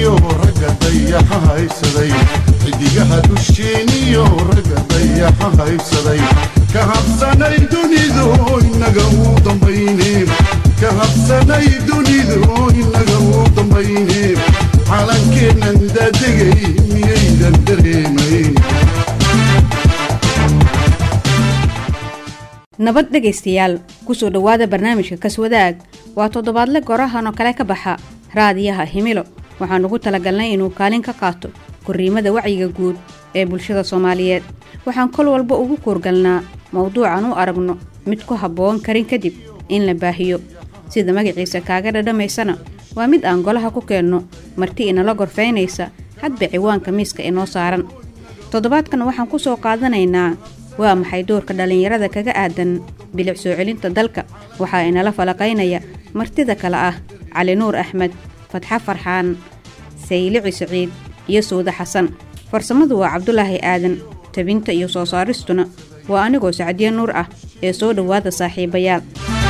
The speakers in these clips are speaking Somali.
dusheeniyo ragga dayaxa haysaday xidigaha dusheeniyo ragga dayaxa haysaday ka habsanay dunidu inaga uu dambayne ka habsanay dunidu inaga uu dambayne calankeennan daadegay miyaydan dareemayn nabad dhegaystayaal kusoo dhowaada barnaamijka kaswadaag waa toddobaadle gorahan oo kale ka baxa raadiyaha himilo waxaan ugu talagalnay inuu kaalin ka qaato korriimada wacyiga guud ee bulshada soomaaliyeed waxaan kol walba ugu kuurgalnaa mowduucan u aragno mid ku habboon karin kadib in la baahiyo sida magaciisa kaaga dhadhamaysana waa mid aan golaha ku keenno marti inala gorfaynaysa hadba ciwaanka miiska inoo saaran toddobaadkan waxaan ku soo qaadanaynaa waa maxay doorka dhallinyarada kaga aadan bilic soo celinta dalka waxaa inala falaqaynaya martida kale ah cali nuur axmed fatxo farxaan saylici siciid iyo suude xasan farsamadu waa cabdulaahi aadan tabinta iyo soo saaristuna waa anigoo sacdiye nuur ah ee soo dhowaada saaxiibayaal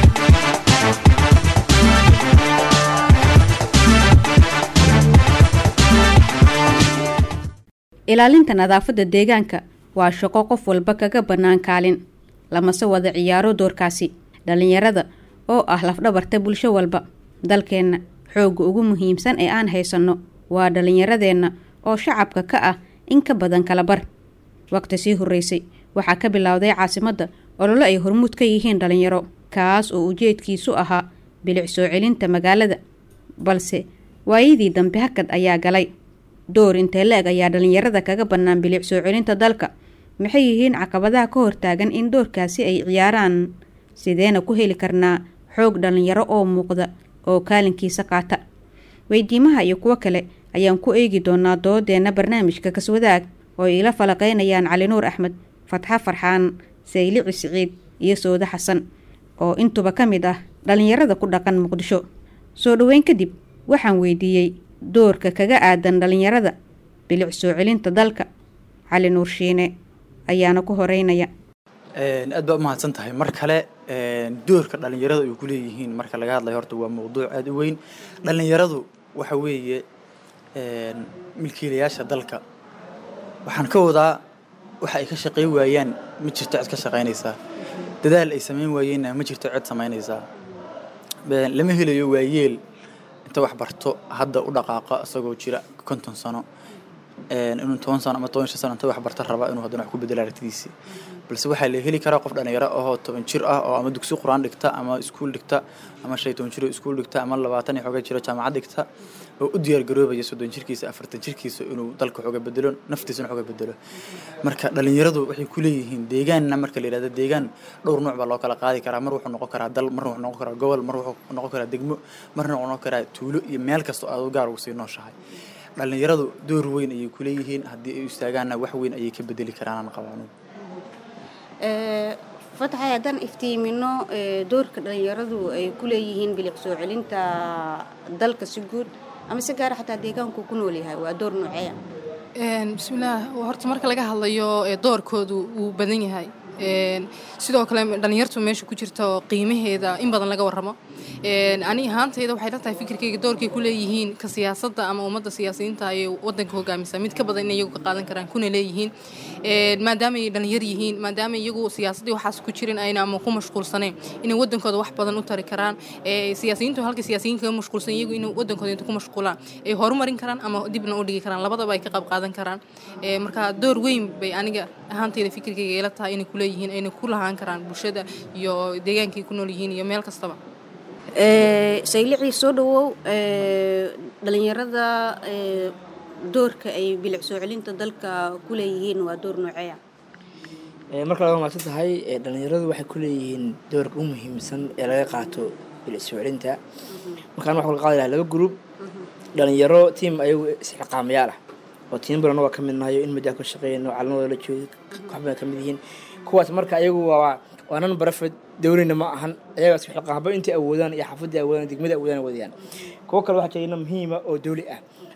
ilaalinta nadaafadda deegaanka waa shaqo qof walba kaga bannaan kaalin lamase wada ciyaaro doorkaasi dhallinyarada oo ah lafdhabarta bulsho walba dalkeenna xoogga ugu muhiimsan ee aan haysanno waa dhallinyaradeenna oo shacabka ka ah in ka badan kala bar waqti sii horreysay waxaa ka bilowday caasimadda ololo ay hormuud ka yihiin dhallinyaro kaas oo ujeedkiisu ahaa bilic soo celinta magaalada balse waayadii dambe hakad ayaa galay door intee la-eg ayaa dhallinyarada kaga bannaan bilic soo celinta dalka maxay yihiin caqabadaha ka hortaagan in doorkaasi ay ciyaaraan sideena ku heli karnaa xoog dhallinyaro oo muuqda oo kaalinkiisa qaata weydiimaha iyo kuwo kale ayaan ku eegi doonaa doodeenna barnaamijka kaswadaag oo iila falaqaynayaan cali nuur axmed fatxo farxaan saylici siciid iyo soode xasan oo intuba ka mid ah dhallinyarada ku dhaqan muqdisho soo dhoweyn kadib waxaan weydiiyey doorka kaga aadan dhallinyarada bilic soo celinta dalka cali nuur shiine ayaana ku horeynaya aad baa umahadsan tahay mar kale doorka dhallinyarada ay ku leeyihiin marka laga hadlayo horta waa mowduuc aada u weyn dhallinyaradu waxa weeye milkiilayaasha dalka waxaan ka wadaa waxa ay ka shaqayn waayaan ma jirto cid ka shaqaynaysaa dadaal ay samayn waayeenna ma jirto cid samaynaysaa lama helayo waayeel inta wax barto hadda u dhaqaaqa isagoo jira konton sano inuu toban sano ama toban shan sano inta wax barta raba inuu haddana wax ku bedelo aragtidiisii balse waxaa la heli karaa qof dhallinyaro ahoo toban jir ah oo ama dugsi qur-aan dhigta ama iskuul dhigta ama shan iyo toban jir oo iskuul dhigta ama labaatan iyo xooga jiro jaamacad dhigta oo u diyaar garoobaya soddon jirkiisa afartan jirkiisa inuu dalka xooga bedelo naftiisana xooga bedelo marka dhallinyaradu waxay ku leeyihiin deegaanna marka la yidhahdo deegaan dhowr nooc baa loo kala qaadi karaa mar wuxuu noqon karaa dal marna wuxuu noqon karaa gobol mar wuxuu noqon karaa degmo marna wuxuu noqon karaa tuulo iyo meel kasta oo aad gaar ugu sii nooshahay dhallinyaradu door weyn ayay ku leeyihiin haddii ay istaagaanna wax weyn ayay ka bedeli karaan qabaanuhu fatxay haddaan iftiimino doorka dhallinyaradu ay ku leeyihiin bilic soo celinta dalka si guud ama si gaara xataa deegaanku ku nool yahay waa door nooceeya bismillaah horta marka laga hadlayo doorkoodu wuu badan yahay sidoo kale dhallinyartu meesha ku jirta qiimaheeda in badan laga warramo ani ahaantayda waxay la tahay fikirkayga doorkay ku leeyihiin ka siyaasadda ama ummadda siyaasiyiinta ayay wadanka hogaamisa mid ka badan in iyagu ka qaadan karaan kuna leeyihiin maadaama ay dhallinyar yihiin maadaama iyagu siyaasaddii waxaas ku jirin ayna ama ku mashquulsaneen inay wadankooda wax badan u tari karaan siyaasiyiintu halka siyaasiyiin kaga mashquulsan iyagu inay wadankooda inta ku mashquulaan ay horumarin karaan ama dibna u dhigi karaan labadaba ay ka qayb qaadan karaan marka door weyn bay aniga ahaantayda fikirkayga ila tahay inay ku leeyihiin ayna ku lahaan karaan bulshada iyo deegaankay ku nool yihiin iyo meel kastaba saylicii soo dhawow dhallinyarada doorka ay bilic soo celinta dalka ku leeyihiin waa door nooceeya marka laga maadsan tahay dhallinyaradu waxay ku leeyihiin doorka u muhiimsan ee laga qaato bilic soo celinta markaan waxa kala qaadi lahaa laba gruub dhalinyaro tiam ayagu isxiqaamayaal ah oo tiim badan waa ka mid nahayo in muddaa ka shaqeeyno calanadooda la joogo waxbay ka mid yihiin kuwaas marka ayagu waa waa nan barafed dowlina ma ahan ayagaas xilqaanba intay awoodaan iyo xaafadii awoodaan degmada awoodaan wadayaan kuwo kale waxaa jirayna muhiima oo dowli ah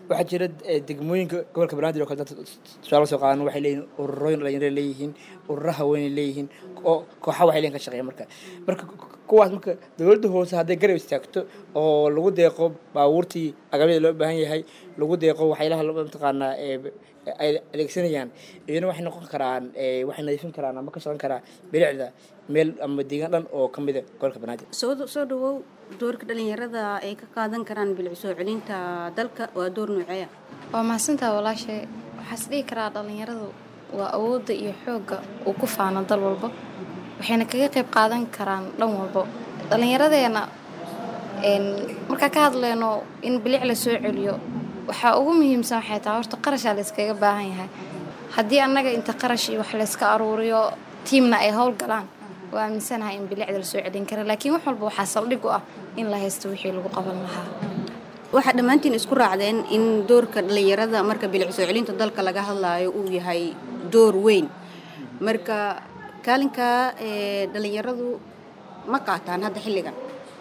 waxaa jira eh, degmooyinka gobolka banaadir oo kale dad tusaale soo qaadan waxay leeyihiin ururooyin dhalinyaro leeyihiin ururo haweenay leeyihiin oo kooxa waxay leeyihin ka shaqeeya marka marka kuwaas marka dowladda hoose hadday garab istaagto oo lagu deeqo baabuurtii agabyada loo baahan yahay lagu deeqo waxyaalaha loo mataqaanaa ee ay adeegsanayaan iyana waxay noqon karaan ee, waxay nadiifin karaan ama ka shaqan karaa bilicda meel ama deegaan dhan oo ka mida gobolka banaadir soo soo dhawow doorka dhalinyarada ay ka qaadan karaan bilic soo celinta dalka waa door nooceeya waa mahadsantaha walaashay waxaas dhihi karaa dhallinyaradu waa awoodda iyo xoogga uu ku faano dal walba waxayna kaga qayb qaadan karaan dhan walbo dhallinyaradeena een, markaa ka hadleyno in bilic la soo celiyo waxaa ugu muhiimsan waxay tahay horta qarashaa layskaga baahan yahay haddii annaga inta qarash iyo wax layska aruuriyo tiimna ay howl galaan waa aaminsanahay in bilicda la soo celin kara laakiin wax walba waxaa saldhig u ah in la haysto wixii lagu qaban lahaa waxaa dhammaantiin isku raacdeen in doorka dhalinyarada marka bilic soo celinta dalka laga hadlaayo uu yahay door weyn marka kaalinka ee dhalinyaradu ma qaataan hadda xilligan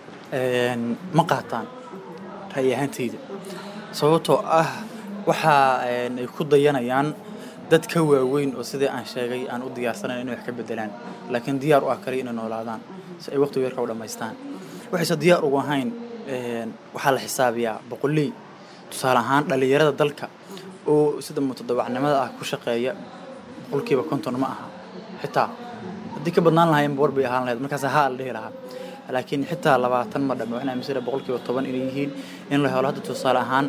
Een, ma qaataan ra'yi ahaantayda sababtoo ah waxa een, ay ku dayanayaan dad ka waaweyn oo sidii aan sheegay aan u diyaarsanayn inay wax ka bedelaan laakiin diyaar u ah kaliya inay noolaadaan si ay waqtiga yarka u dhammaystaan waxayse diyaar ugu ahayn een, waxaa la xisaabiyaa boqoley tusaale ahaan dhalinyarada dalka oo sida mutadawacnimada ah ku shaqeeya boqolkiiba konton ma aha xitaa haddii ka badnaan lahayn war bay ahaan lahayd markaas haa la dhihi lahaa laakiin xitaa labaatan ma dhame waxaan aaminsanay boqolkiiba toban inay yihiin in la helo hadda tusaale ahaan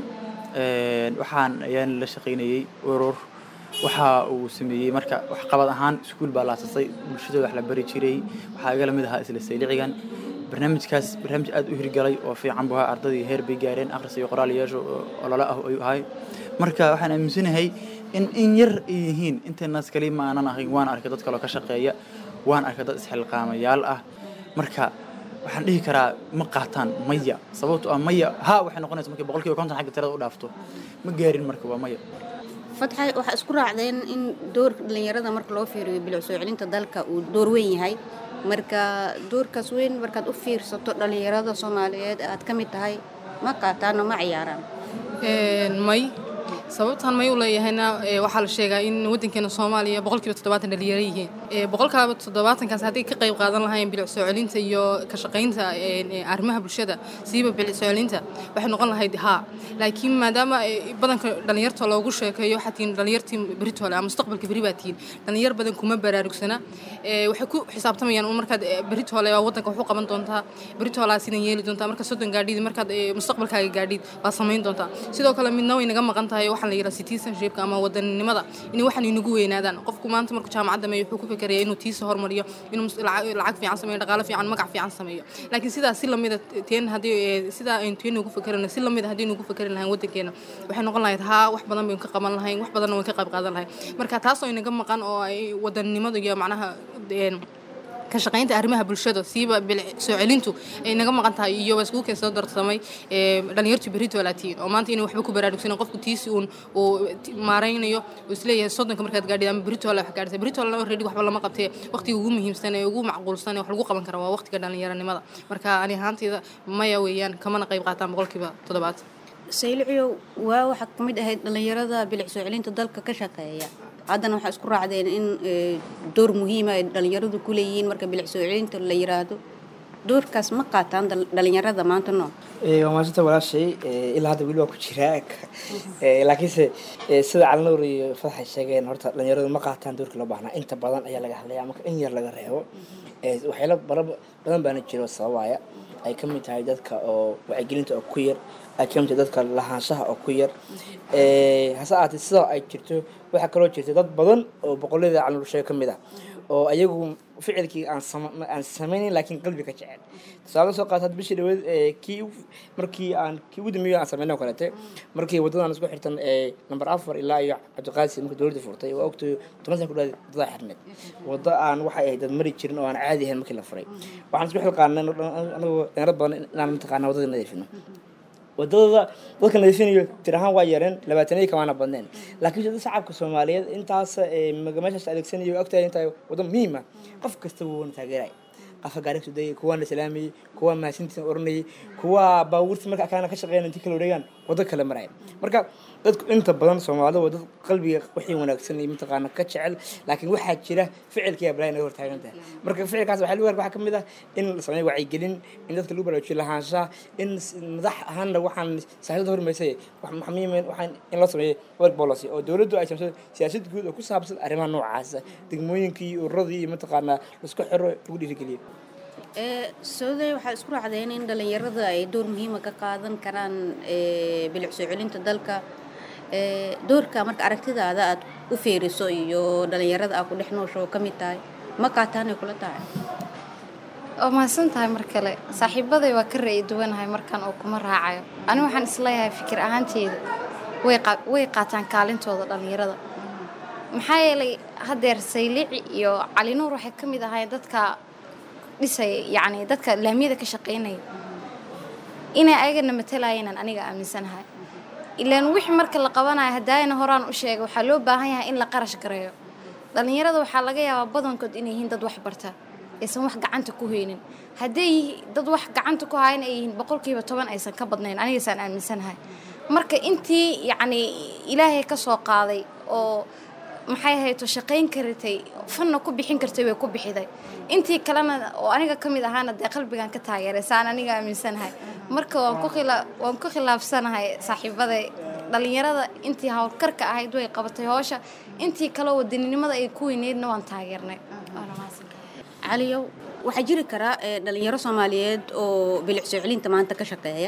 een, waxaan ayaan la shaqaynayey urur waxa uu sameeyey marka waxqabad ahaan iskuul baa la aasasay bulshadooda wax la bari jiray waxaa iga lamid ahaa isla saylicigan barnaamijkaas barnaamij aad u hirgalay oo fiican buu ahaa ardadii heer bay gaareen akhris iyo qoraal yeesho oo olole ah ayuu ahay marka waxaan aaminsanahay in in yar ay yihiin inteenaas kali ma aanan ahayn waan arkay dad kaloo ka shaqeeya waan arkay dad isxilqaamayaal ah marka waxaan dhihi karaa ma qaataan maya sababto ah maya ha waxay noqonaysa markii boqolkiiba konton xagga tirada u dhaafto ma gaarin marka waa maya fatxa waxaa isku raacdeen in doorka dhalinyarada marka loo fiiriyo bilic soo celinta dalka uu door weyn yahay marka doorkaas weyn markaad u fiirsato dhalinyarada soomaaliyeed aad ka mid tahay ma qaataan oo ma ciyaaraan Een, may sababtaan may u leeyahayna ee, waxaa la sheegaa in wadankeena soomaaliya boqolkiiba toddobaatan dhalinyaro yihiin Ee, boqolkaaba toddobaatankaas hadday ka qayb qaadan lahaayeen bilic soo celinta iyo ka shaqaynta een, ee, arrimaha bulshada siiba bilic soo celinta waxay noqon lahayd haa laakiin maadaama ee, badanka dhalinyarta loogu sheekeeyo waxaa tihiin dhalinyartii beritole ama mustaqbalka beri baa tihiin dhalinyar badan kuma baraarugsana Ee, waxay ku xisaabtamayaan un markaad ee, beritole waa wadanka wax u qaban doontaa beritolaa sidan yeeli doontaa marka soddon gaadhid markaad ee, mustaqbalkaaga gaadhid baad samayn doontaa sidoo kale midna way naga maqan tahay waxaan la yidhaha citizenshipka ama wadaninimada in waxan inagu weynaadaan qofku maanta markuu jaamacadda meeyo wuxuu ku fikiraya inuu tiisa hormariyo inuu mus- lacag lacag fiican sameeyo dhaqaale fiican magac fiican sameeyo laakiin sidaas si lamida teen haddii ee, sidaa aynu teen ugu fikirano si lamida haddii nugu fikirin lahayn wadankeena waxay noqon lahayd haa wax badan baynu ka qaban lahayn wax badanna waan ka qayb qaadan lahayn marka taas oo inaga maqan oo ay wadaninimada iyo macnaha een, ka shaqaynta arrimaha bulshada siiba bilic soo celintu ay naga maqan tahay iyo waa iskugu keensoo darsamay ee, dhalinyartu berito walaatiin oo maanta inay waxba ku baraarugsanin qofku tiisi uun uu ti- maaraynayo uu isleeyahay soddonka markaad gaadhid ama berito wala wax gaadhisa berito walana already waxba lama qabtee waqtiga ugu muhiimsan ee ugu macquulsan ee wax lagu qaban kara waa waqtiga dhalinyaranimada marka ani ahaantayda maya weeyaan kamana qayb qaataan boqolkiiba toddobaad sayliciyow waa waxaa ka mid ahayd dhalinyarada bilic soo celinta dalka ka shaqeeya haddana waxaa isku raacdeen in ee, door muhiima ay dhalinyaradu ku leeyihiin marka bilic soo celinta la yiraahdo doorkaas ma qaataan dhal- dhalinyarada maanta noo Ee, waa maasanta walaashay ee, ilaa hadda weli waa ku jiraa Ee, laakiinse ee, sida calinowr iyo fadaxay sheegeen horta dhalinyaradu ma qaataan doorkii loo baahnaa inta badan ayaa laga hadlaya marka in yar laga reebo Ee, waxyaalo bara- badan baana jiro sababaya ay ka mid tahay dadka oo wacyigelinta oo ku yar ay ka mid tahay dadka lahaanshaha oo ku yar Ee, hase ahaatee sidaa ay jirto waxaa kaloo jirta dad badan oo boqollada calinowr sheega ka mid ah oo ayagu ficilkii aan sama- aan samaynayn laakiin qalbiga jecel tusaale soo qaata bishii dhaweed ee kii u- markii aan kii ugu dambeeyay aan sameynay oo kaleete markii wadadan isku xirtan ee number afar ilaa iyo cabdiqaasi markii dowladda furtay waa ogtay toban sana ku dhawaad wadada xirneed wada aan waxay ahayd dad mari jirin oo aan caadi ahayn markii la furay waxaan isku xilqaanay anagoo dheero badan inaan mataqaana wadada nadiifino wadadada dadka nadiifinayo tir ahaan waa yareen labaatanadii kamaana badneen laakiin dad shacabka soomaaliyeed intaas ee, maga- meeshaas adeegsanayo ogtahay intaa wado muhiim ah qof kasta wuu wana taageeraya qafa gaari kasoo dayay kuwaa la salaamayey kuwaa mahadsantiisa oranayay kuwaa baabuurta marka akaana ka shaqeynaya intii kala wareegaan waddo kale maraya marka dadku inta badan soomaalida waa dad qalbiga wixii wanaagsan iyo mataqaana ka jecel laakiin waxaa jira ficilka iyo balaa naga hortaagan tahay marka ficilkaas waxaa lagu waxaa kamid ah in la sameeyo wacyigelin in dadka lagu baraajiyo lahaanshaha in s- madax ahaanna waxaan siyaasadda hormaysay wax muhiim waxaan in loo sameeyo work policy oo dowladdu ay sameyso siyaasad guud oo ku saabsan arrimaha noocaasa degmooyinkii iyo ururadii iyo mataqaanaa laisku xiro lagu dhiirigeliyo sooday waxaa isku raacdeen in dhalinyarada ay door muhiima ka qaadan karaan ee, bilic soo celinta dalka ee, doorka marka aragtidaada aad u fiiriso iyo dhalinyarada aad ku dhex noosho ka mid tahay ma qaataanay kula tahay waa mahadsan tahay mar kale saaxiibaday waa ka ra'yi duwanahay markan oo kuma raacayo ani waxaan isleeyahay fikir ahaanteeda way qaa- way qaataan kaalintooda dhallinyarada maxaa yeelay haddeer saylici iyo cali nuur waxay ka mid ahaayeen dadka dhisaya yacni dadka laamiyada ka shaqaynaya inay ayagana matalaayeenan aniga aaminsanahay ilaan wixii marka la qabanayo haddaayna horaan u sheegay waxaa loo baahan yahay in la qarash gareeyo dhallinyarada waxaa laga yaabaa badankood inay yihiin dad wax barta aysan wax gacanta ku haynin hadday yihi- dad wax gacanta ku hayan ay yihiin boqolkiiba toban aysan ka badnayn anigaysaan aaminsanahay marka intii yacni ilaahay ka soo qaaday oo maxay ahayto shaqayn karatay fanna ku bixin kartay way ku bixiday intii kalena oo aniga ka mid ahaana dee qalbigan ka taageeray saan aniga aaminsanahay marka waan ku khila waan ku khilaafsanahay saaxiibaday dhallinyarada intii howlkarka ahayd way qabatay howsha intii kale wadaninimada ay ku weyneydna waan taageernay Waana mahadsantahay. caliyow waxaa jiri karaa ee, dhalinyaro soomaaliyeed oo bilic soo celinta maanta ka shaqeeya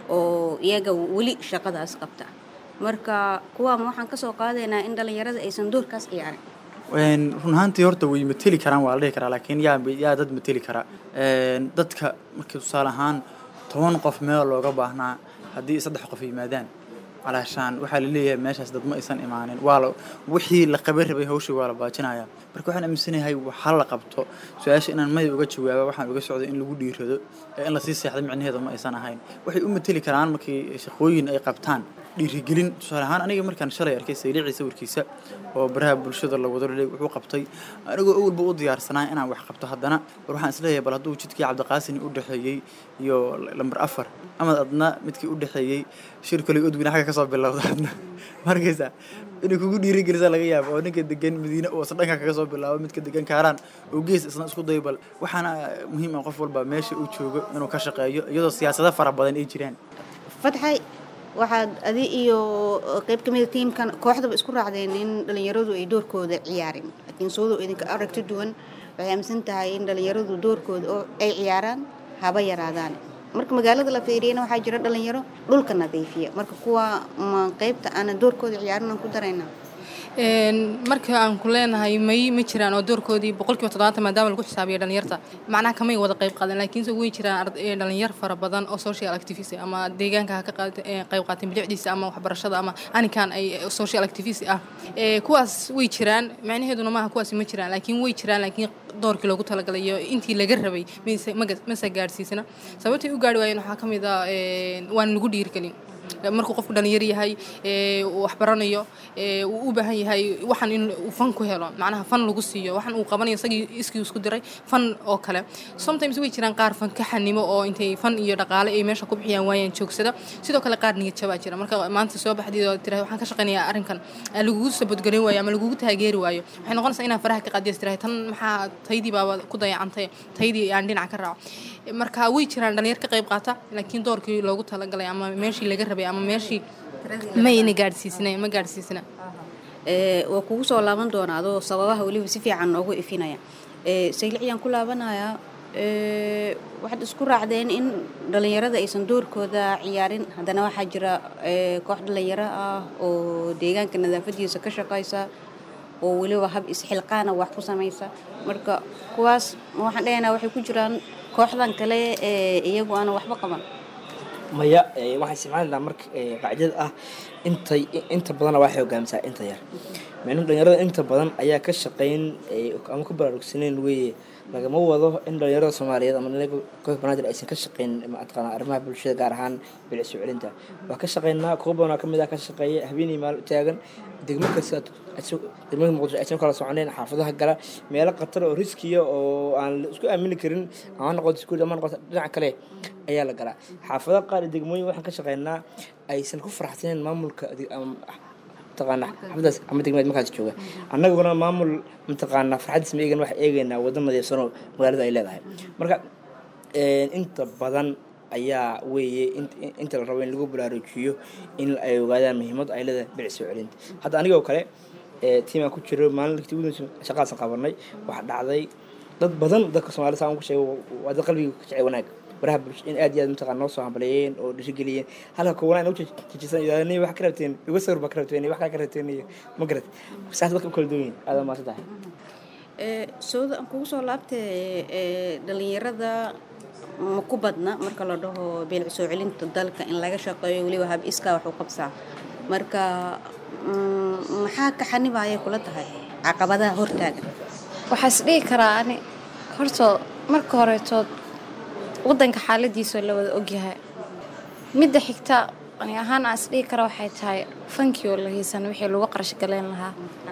oo iyaga weli shaqadaas qabta marka kuwaama waxaan kasoo qaadaynaa in dhalinyarada aysan doorkaas ciyaarin Een, run ahaantii horta way mateli karaan waa la dhihi karaa laakiin yaa yaa dad mateli kara Een, dadka markii tusaale ahaan toban qof meel looga baahnaa haddii saddex qof yimaadaan calaashaan waxaa la leeyahay meeshaas dad ma aysan imaanin waa la wixii la qaban rabay hawshii waa la baajinaya marka waxaan aaminsanahay waxa la qabto su-aasha inaan may uga jawaaba waxaan uga socday in lagu dhiirado ee in lasii seexdo micnaheeda ma aysan ahayn waxay u mateli karaan markii shaqooyin ay qabtaan dhiirigelin tusaale ahaan aniga markaan shalay arkay saylici sawirkiisa oo baraha bulshada la wado laleey wuxuu qabtay anigoo awalba u diyaarsanaa inaan wax qabto haddana war waxaan isleeyahay bal hadduu jidkii cabdiqaasin u dhexeeyey iyo lambar afar ama adna midkii u dhexeeyey shir kale odwin xagga kasoo bilowda adna markaysa inay kugu dhiirigelisaa laga yaabo oo ninka degan madiine oo isna dhanka kaga soo bilaabo midka degan kaaraan oo gees isna isku dayo bal waxaana muhiim ah qof walba meesha uu joogo inuu ka shaqeeyo iyadoo siyaasado fara badan ay jiraan fatxay waxaad adi iyo qayb ka mida tiimkan kooxdaba isku raacdeen in dhalinyaradu ay doorkooda ciyaarin laakiin soodo idinka aragti duwan waxay aaminsan tahay in dhalinyaradu doorkooda oo ay ciyaaraan haba yaraadaan marka magaalada la fiiriyana waxaa jira dhalinyaro dhulka nadiifiya marka kuwa ma qaybta aana doorkooda ciyaarin aan ku daraynaa Een, marka aan ku leenahay may ma jiraan oo doorkoodii boqolkiiba toddobaatan maadaama lagu xisaabiyo dhalinyarta macnaha kamay wada qayb qaadan laakiinse way jiraan ard- ee, dhalinyar fara badan oo social activist ah, ama deegaanka ha ka qaat- ee, qayb qaateen bilicdiisa ama waxbarashada ama anikan ay ee, social activist ah Ee, kuwaas way jiraan macnaheeduna maaha kuwaasi ma jiraan laakiin way jiraan laakiin doorkii loogu talagalay iyo intii laga rabay mayse maga- mase gaadhsiisana sababtay u gaari waayeen waxaa ka mid ah een, waan lagu dhiirigelin markuu qofku dhalinyar yahay ee, uu wax baranayo ee, uu u baahan yahay waxan in uu fan ku helo macnaha fan lagu siiyo waxan uu qabanayo isagii iskii isku diray fan oo kale sometimes way jiraan qaar fan ka xanimo oo intay fan iyo dhaqaale ay meesha ku bixiyaan waayaan joogsada sidoo kale qaar niyad jabaa jira marka maanta soo baxdid oo tirahay waxaan ka shaqaynayaa arrinkan aa lagugu sabadgarin waayo ama lagugu taageeri waayo waxay noqonaysaa inaa faraha ka qaadiyas tirahay tan maxaa taydii baaba ku dayacantay taydii aan dhinac ka raaco marka way jiraan dhalinyar ka qayb qaata laakiin doorkii loogu talagalay ama meeshii laga rabay ama meeshii mayna gaadhsiisna ma gaadhsiisna Ee, waa kugu soo laaban doonaa adoo sababaha weliba si fiican noogu ifinaya Ee, sayliciyaan ku laabanayaa ee, waxaad isku raacdeen in dhalinyarada aysan doorkooda ciyaarin haddana waxaa jira ee, koox dhalinyaro ah oo deegaanka nadaafadiisa ka shaqaysa oo weliba hab isxilqaana wax ku samaysa marka kuwaas ma waxaan dhahaynaa waxay ku jiraan kooxdan kale ee iyagu aana waxba qaban maya ee, waxaan isticmaalaynaa marka ee, qaacidada ah intay inta badana waxay hogaamisaa inta yar micnuhu dhalinyarada inta badan ayaa ka shaqayn ee, ama ku baraarugsaneyn weeye lagama wado in dhalinyarada soomaaliyeed ama dhalinyarada gobolka banaadir aysan ka shaqeyn mataqaana arrimaha bulshada gaar ahaan bilic soo celinta waa ka shaqeynaa kuwa badanaa kamid ah ka shaqeeya habeenii maal taagan degmo kasta degmada muqdisho aysan kala soconeen xaafadaha gala meelo khatar oo riskiya oo aan la isku aamini karin ama noqoto iskuul ama noqoto dhinaca kale ayaa la galaa xaafadaha qaar iyo degmooyin waxaan ka shaqeynaa aysan ku faraxsaneen maamulka mataqaana xafadaas ama degmeed markaas jooga annaguna maamul mataqaana farxadiis ma eegan waxaa eegaynaa waddo nadiifsanoo magaalada ay leedahay marka inta badan ayaa weeye inta la rabo in lagu baraarujiyo in ay ogaadaan muhiimad ay leedahay bilic soo celinta hadda anigoo kale tiimaan ku jiro maalin lagti ugu shaqaasan qabanay waxaa dhacday dad badan dadka soomaalida saan ku sheego waa dad qalbiga ka jecel wanaag baraha bulsho in aad iyo aad mataqaan noo soo hambaleeyeen oo dhiirigeliyeen halka kuwana inoo jijisan idaani wax ka rabteen iga sawir baa ka rabteen wax kaa ka rabteen iyo ma garat saas dadka u kala duwan yihin aad maasan tahay sooda aan kugu soo laabtay dhalinyarada ma ku badna marka la dhaho beelic soo celinta dalka in laga shaqeeyo weliba hab iskaa wax u qabsaa marka maxaa ka xanibaya kula tahay caqabadaha hortaagan waxaa is dhihi karaa ani hortoo marka horetood waddanka xaaladiisoo la wada ogyahay midda xigta ani ahaan aan is dhihi kara waxay tahay fankii oo la hiisan wixii lagu qarash galeyn lahaa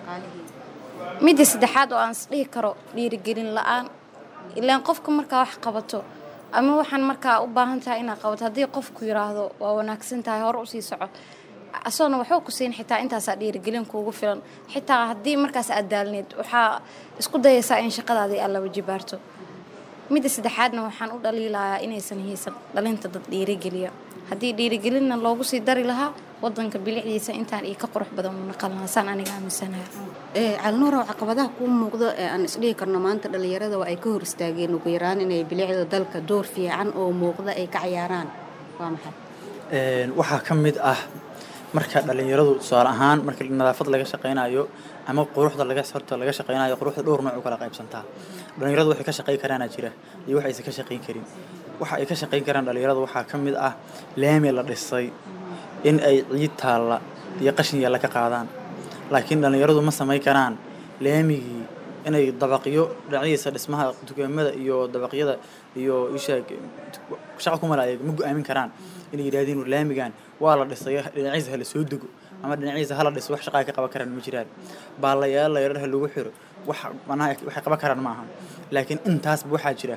midda saddexaad oo aan is dhihi karo dhiirigelin la-aan ilaan qofka markaa wax qabato ama waxaan markaa u baahan tahay inaad qabato haddii qofku yiraahdo waa wanaagsan tahay hore usii soco asoona waxuu ku siin xitaa intaasaa dhiirigelin kuugu filan xitaa haddii markaas aad daalneed waxaa isku dayaysaa in shaqadaadii aad laba jibaarto midda saddexaadna waxaan u dhaliilayaa inaysan hiisan dhalinta dad dhiirigeliya haddii dhiirigelinna loogu sii dari lahaa wadanka bilicdiisa intaan iyo ka qurux badan u naqan lahaa saan aniga aaminsanahay calnuurow caqabadaha kuu muuqda ee aan isdhihi karno maanta dhalinyarada waa ay ka hor istaageen ugu yaraan inay bilicda dalka door fiican oo muuqda ay ka cayaaraan waa maxay waxaa ka mid ah marka dhalinyaradu tusaale ahaan marka nadaafad laga shaqaynayo ama quruxda laga horta laga shaqaynayo quruxda dhowr nooc u kala qaybsantaa dhalinyaradu waxay ka shaqayn karaana jira iyo wax aysan ka shaqayn karin waxa ay ka shaqayn karaan dhalinyaradu waxaa ka mid ah laami la dhisay in ay ciid taalla iyo qashin yaalla ka qaadaan laakiin dhalinyaradu ma samayn karaan laamigii inay dabaqyo dhinacyadiisa dhismaha dukaamada iyo dabaqyada iyo isha shaqa ku malaaya ma go-aamin karaan inay yidhahdiin laamigan waa la dhisay dhinaciisa hala soo dego ama dhinaciisa hala dhiso wax shaqaa ka qaban karaan ma jiraan baalayaal layaraha lagu xiro wax manaha waxay qaban karaan ma aha laakiin intaasba waxaa jira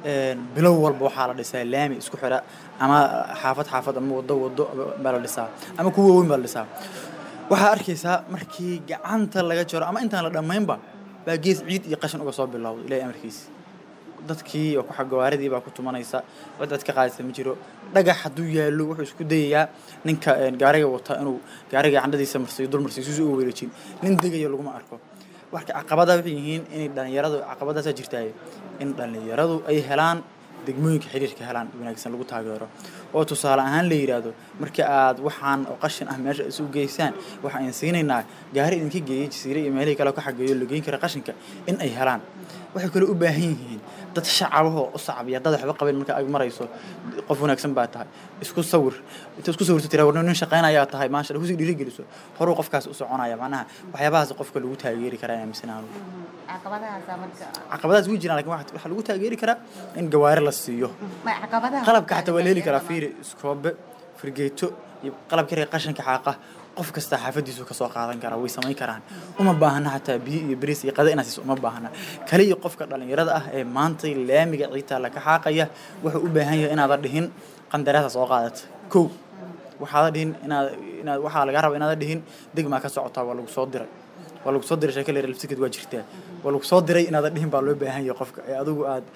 bilow walba waxaa la dhisaa laami isku xira ama xaafad xaafad ama wado wado baa la dhisaa ama kuwa weyn baa la dhisaa waxaa arkaysaa markii gacanta laga jaro ama intaan la dhammaynba baa gees ciid iyo qashin uga soo bilowday ilaahay amarkiisa dadkii oo gawaaridii baa ku tumanaysa cid cid ka qaadaysa ma jiro dhagax hadduu yaallo wuxuu isku dayayaa ninka gaariga wata inuu gaariga candhadiisa marsiyo dul marsiyo sisu uga wareejin nin degayo laguma arko marka caqabadaha waxay yihiin inay dhalinyaradu caqabadaasa jirtaaye in dhalinyaradu ay helaan degmooyinka xiriirka helaan wanaagsan lagu taageero oo tusaale ahaan la yidhaahdo marka aad waxaan oo qashin ah meesha isu geysaan waxaan siinaynaa gaari idinka geeyey jasiire iyo meelihii kale ka xageeyo la geyn kara qashinka in ay helaan waxay kale u baahan yihiin dad shacabahoo u sacbiya dad waxba qabeen marka ay marayso qof wanaagsan baa tahay isku sawir inta isku sawirto tiraa warna nin shaqaynayaa tahay maasha kusii dhiirigeliso horuu qofkaas u soconaya macnaha waxyaabahaas qofka lagu taageeri karaa inaa misanaanu caqabadahaas way jiraan lakin waxaa lagu taageeri karaa in gawaari la siiyo qalabka xataa waa la heli karaa fiiri iskoobe firgeeto iyo qalabka reer qashinka xaaqa qof kasta xaafadiisu kasoo qaadan karaa way samayn karaan uma baahna xataa biyo iyo bariis iyo qada inaad siiso uma baahna kaliya qofka dhalinyarada ah ee maanta laamiga ciidta laka xaaqaya wuxuu u baahan yahay inaadan dhihin qandaraasa soo qaadata kow waxaada dhihin inaad inaad waxaa laga raba inaadan dhihin degmaa ka socotaa waa lagu soo diray waa lagu soo diray sheeko leer lafsikad waa jirtaa waa lagu soo diray inaadan dhihin baa loo baahan yahay qofka ee adigu aad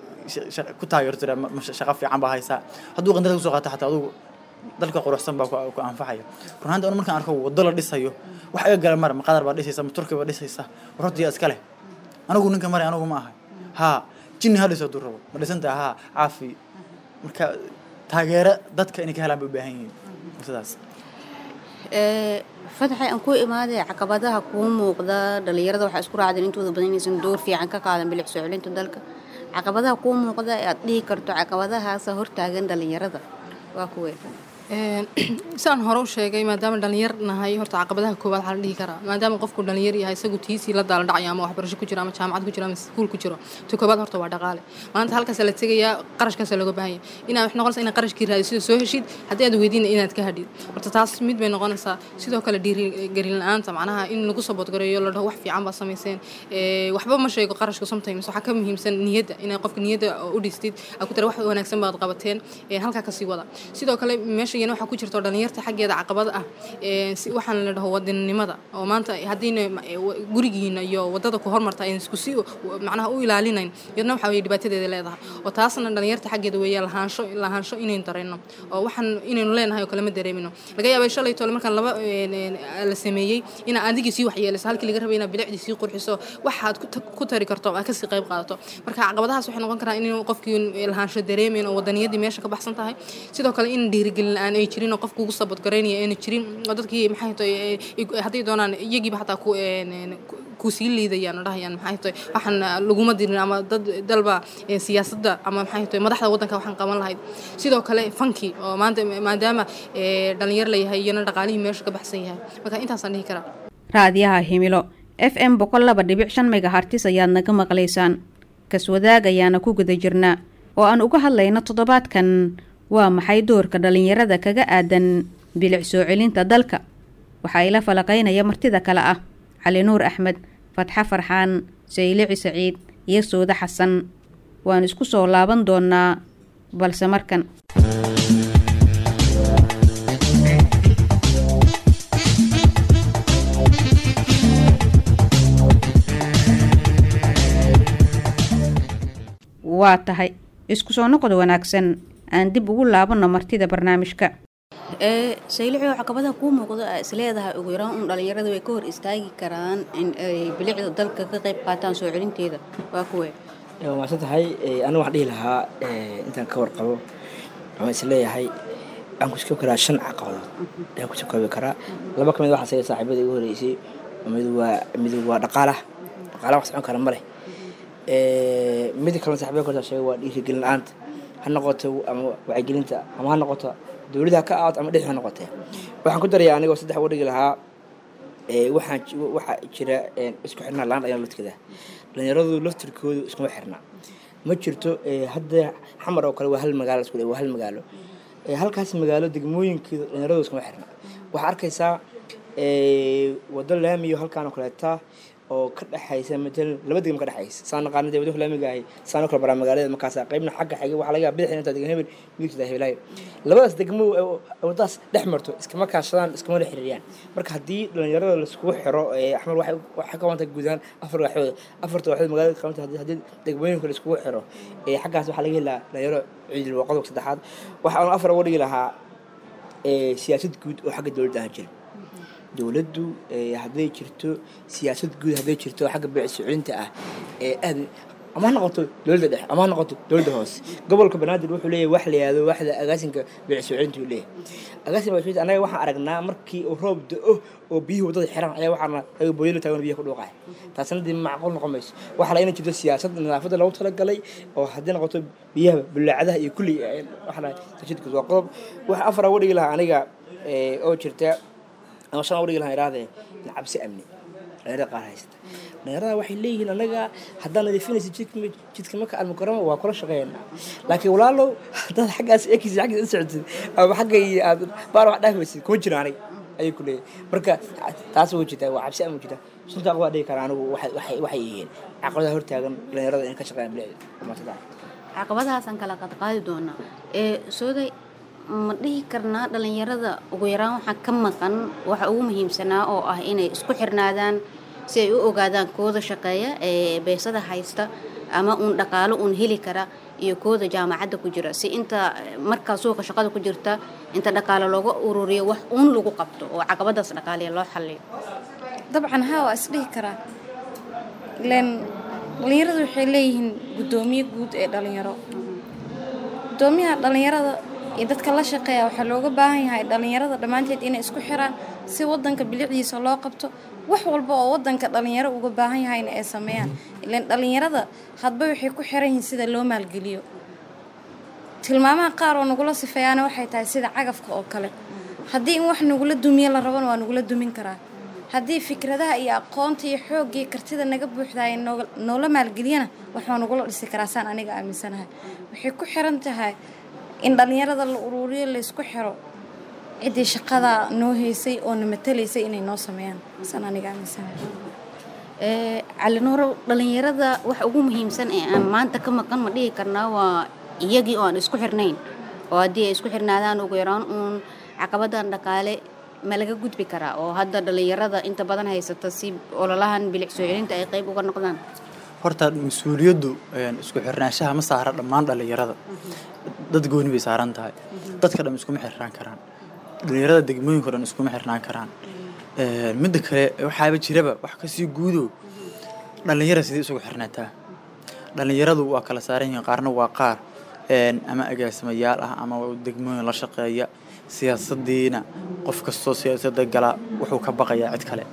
ku taageerto shaqo fiican baa haysaa hadduu qandarada kusoo qaata xataa adigu dalka quruxsan baa ku anfacaya runaanta anu markaan arko waddo la dhisayo wax iga gala mara maqadar baa dhisaysa ma turki baa dhisaysa warortiya iska leh anigu ninka maray anigu ma ahay haa jinni ha dhiso hadduu rabo ma dhisantaha haa caafi marka taageero dadka inay ka helaan bay u baahan yihiin sidaas fadaxay aan ku imaaday caqabadaha kuu muuqda dhalinyarada waxaa isku raacdeen intooda badan inaysan door fiican ka qaadan bilic soo celinta dalka caqabadaha kuu muuqda ee aad dhihi karto caqabadahaasa hortaagan dhalinyarada waa kuwee sidaan hore u sheegay maadaama dhalinyar nahay horta caqabadaha koowaad waxaa la dhihi karaa maadaama qofku dhalinyar yahay isagu tiisii la daala dhacayo ama waxbarasho ku jiro ama jaamacad ku jiro ama iskuul ku jiro ta koowaad horta waa dhaqaale maanta halkaasa la tegayaa qarashkaasa looga baahan yahay inaad wax noqonaysa inaad qarashkii raadisida soo heshid haddii aad weydiina inaad ka hadhid horta taas mid bay noqonaysaa sidoo kale dhiirigelin la-aanta macnaha in lagu saboodgareeyo la dhaho wax fiican baa samayseen waxba ma sheego qarashka sometimes waxaa ka muhiimsan niyadda inaad qofka niyadda u dhistid aad ku tira wax wanaagsan baad qabateen halkaa kasii wada sidoo kale meesha iyana waxaa ku jirto dhalinyarta xaggeeda caqabad ah waxaan la dhaho wadaninimada oo maanta haddiina gurigiina iyo wadada ku hormarta ayna isku si macnaha u ilaalinayn yadna waxa weye dhibaatadeeda leedahay oo taasna dhalinyarta xaggeeda weeya lahaansho lahaansho inaynu dareenno oo waxaan inaynu leenahay oo kale ma dareemino laga yaabay shalay tole markaan laba la sameeyey inaa adigii sii waxyeelayso halkii laga rabay inaad bilicdii sii qurxiso waxaad ku tari karto aad kasii qayb qaadato marka caqabadahaas waxay noqon karaan in qofkii lahaansho dareemayn oo wadaniyadii meesha ka baxsan tahay sidoo kale in dhiirigelin la-aan ay jirin oo qofka ugu sabadgaraynaya ayna jirin oo dadkii maxay tahay hadday doonaan iyagiiba xataa ku kusii liidayaan oo dhahayaan maxay tahay waxaan laguma dirin ama dad dalba siyaasadda ama maxay tahay madaxda waddanka waxaan qaban lahayd sidoo kale fanki oo maanta maadaama dhalinyar la yahay iyana dhaqaalihii meesha ka baxsan yahay marka intaasaan dhihi karaa raadiyaha himilo f m boqol laba dhibic shan megahartis ayaad naga maqlaysaan kaswadaag ayaana ku guda jirnaa oo aan uga hadlayno toddobaadkan waa maxay doorka dhalinyarada kaga aadan bilic soo celinta dalka waxaa ila falaqaynaya martida kale ah cali nuur axmed fatxo farxaan saylici saciid iyo sooda xasan waan isku soo laaban doonaa balse markan waa tahay isku soo noqod wanaagsan aan dib ugu laabanno martida barnaamijka saylicio caqabadaha kuu muuqdo aa isleedahay ugu yaraan un dhalinyarada way ka hor istaagi karaan in ay bilicda dalka ka qayb qaataan soo celinteeda waa kuwe waa maadsan tahay anigu waxaan dhihi lahaa intaan ka warqabo waxaan isleeyahay waxaan kusoo karaa shan caqabadood ayaan kusoo koobi karaa laba ka mid waxaa saga saaxiibada igu horeysay mid waa mid waa dhaqaalaha dhaqaalaha wax socon kara ma leh mid kalena saaxiibada korta sheegay waa dhiirigelin la-aanta ha noqoto ama wacyigelinta ama ha noqoto dowladda ka aawato ama dhexi ha noqotee waxaan ku darayaa anigoo saddex uga dhigi lahaa waxaan waxaa jira isku xirnaa la-aan dhalinyaro laftirkeeda dhalinyaradu laftirkoodu iskuma xirna ma jirto hadda xamar oo kale waa hal magaalo isku waa hal magaalo halkaas magaalo degmooyinkeedu dhalinyaradu iskuma xirna waxaa arkaysaa wado laamiyo halkaan oo kaleeta oo ka dhexaysa matalan laba degmo ka dhexaysa saan naqaana dee waddanka laamiga ahay saan oo kale baraa magaalada markaasa qaybna xagga xigay waxaa laga yaaba bidixina intaa degan hebel midigta hebelaayo labadaas degmo wadadaas dhex marto iskama kaashadaan iskama la xiriiriyaan marka haddii dhalinyarada laiskugu xiro axmed waxay waxay ka wanta guudaan afar waaxood afarta waaxood magaalada ka wanta haddii degmooyinka laiskugu xiro xaggaas waxaa laga helaa dhalinyaro ciidil waa qodobka saddexaad waxa aan afar uga dhigi lahaa siyaasad guud oo xagga dowladda aan jirin dowladdu hadday jirto siyaasad guud hadday jirto xagga beecsuculinta ah ee aad ama ha noqoto dowladda dhexe ama ha noqoto dowladda hoose gobolka banaadir wuxuu leeyahay wax la yihahdo waxda agaasinka beecsuculinta uu leeyahay agaasinka beecsuculinta anaga waxaan aragnaa markii uu roob da-o oo biyuhu waddada xiran ayaa waxaana aga booyalo taagan biyaha ku dhuuqaya taasna dee macquul noqon mayso waxaa la ina jirto siyaasad nadaafadda loogu talagalay oo haddii noqoto biyaha bulaacadaha iyo kulli waxaa la tashidkood waa qodob waxa afar uga dhigi lahaa aniga oo jirta ama shan udhigi lahaan irahdee cabsi amni dhalinyarada qaar haysata dhalinyarada waxay leeyihiin anaga haddaan nadiifinaysa jidka marka almukarama waa kula shaqeynaa laakiin walaalow haddaad xaggaas ekis xaggiis u socotid ama xagga iyo aad baar wax dhaafaysid kuma jiro aniga ayay ku leeyahay marka taas way jirtaa waa cabsi amni jirta suntaa waa dhigi karaa anigu waxay waxay yihiin caqabadaha hortaagan dhalinyarada in ka shaqeeyaan bilicda caqabadahaasaan kala qadqaadi doonaa ee sooday ma dhihi karnaa dhalinyarada ugu yaraan waxaa ka maqan waxa ugu muhiimsanaa oo ah inay isku xirnaadaan si ay u ogaadaan kooda shaqeeya ee beesada haysta ama uun dhaqaalo uun heli kara iyo kooda jaamacadda ku jira si inta markaa suuqa shaqada ku jirta inta dhaqaalo looga ururiyo wax uun lagu qabto oo caqabadaas dhaqaaliya loo xalliyo dabcan haa waa isdhihi karaa ileen dhalinyaradu waxay leeyihiin guddoomiye guud ee dhalinyaro guddoomiyaha dhalinyarada iyo dadka la shaqeeya waxaa looga baahan yahay dhalinyarada dhammaanteed inay isku xiraan si wadanka bilicdiisa loo qabto wax walba oo wadanka dhalinyaro uga baahan yahayna ay sameeyaan ilaan dhalinyarada hadba waxay ku xiran yihiin sida loo maalgeliyo tilmaamaha qaar oo nagula sifeeyaana waxay tahay sida cagafka oo kale haddii in wax nagula dumiye la rabana waa nagula dumin karaa haddii fikradaha iyo aqoonta iyo xoogga iyo kartida naga buuxda ay nooga- noola maalgeliyana wax waa nagula dhisi karaa saan aniga aaminsanahay waxay ku xiran tahay in dhallinyarada la uruuriyo laysku xiro ciddii shaqada noo haysay oo na matalaysay inay noo sameeyaan saan aniga aaminsanahay Ee, cali nuurow dhalinyarada waxa ugu muhiimsan ee aan maanta ka maqan ma dhihi karnaa waa iyagii oo aan isku xirnayn oo haddii ay isku xirnaadaan ugu yaraan uun caqabadan dhaqaale ma laga gudbi karaa oo hadda dhalinyarada inta badan haysata si ololahan bilic soo celinta ay qayb uga noqdaan horta mas-uuliyaddu een, isku xirnaanshaha ma saara dhammaan dhallinyarada dad gooni bay saaran tahay dadka dhan iskuma xirnaan karaan dhallinyarada degmooyinka dhan iskuma xirnaan karaan Een, midda kale waxaaba jiraba wax kasii guudo dhallinyara sidii isugu xirnaataa dhallinyaradu waa kala saaran yihiin qaarna waa qaar een, ama agaasimayaal ah ama degmooyin la shaqeeya siyaasadiina qof kastoo siyaasadda gala wuxuu ka baqayaa cid kale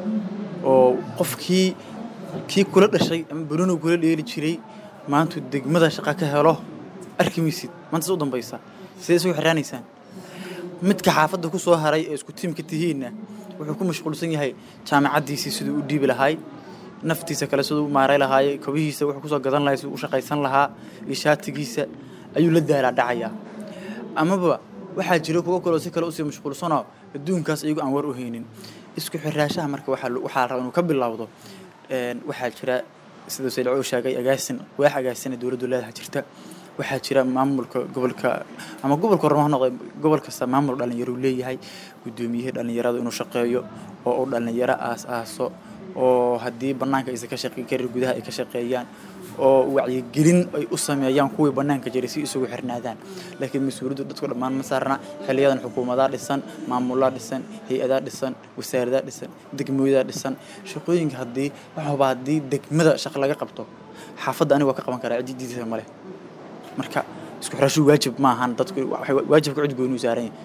oo qofkii kii kula dhashay ama baruno kula dheeli jiray maantu degmada shaqa ka helo arki maysid maantaas u dambaysa sidee isugu xiraanaysaan midka xaafadda ku soo haray ee isku tiimka tihiinna wuxuu ku mashquulsan yahay jaamacaddiisii siduu u dhiibi lahaay naftiisa kale siduu u maaray lahaay kobihiisa wuxuu kusoo gadan lahay siduu u shaqaysan lahaa iyo shaatigiisa ayuu la daalaa dhacayaa amaba waxaa jira kuwo kaloo si kale usii mashquulsanoo adduunkaas iyagu aan war u haynin isku xiraashaha marka waxaa lo- waxaa la rabaa inuu ka bilowdo een, waxaa jira sida sayid cuu sheegay agaasin waax agaasina dowladdu leedaha jirta waxaa jira maamulka gobolka ama gobolka horma ha noqde gobol kasta maamul dhalinyaro uu leeyahay guddoomiyihii dhalinyarada inuu shaqeeyo oo uu dhalinyaro aas aaso oo haddii bannaanka aysan ka shaqeyn karin gudaha ay ka shaqeeyaan oo wacyigelin ay u sameeyaan kuwii bannaanka jiray si isugu xirnaadaan laakiin mas-uuliyaddu dadku dhammaan ma saarna xiliyadan xukuumadaa dhisan maamulaa dhisan hay-adaa dhisan wasaaradaa dhisan degmooyadaa dhisan shaqooyinka haddii waxaba haddii degmada shaqo laga qabto xaafadda aniga waa ka qaban karaa ciddi diidasa male marka isku xirashu waajib ma ahan dadku waxay waajibka cid gooni u saaran yahay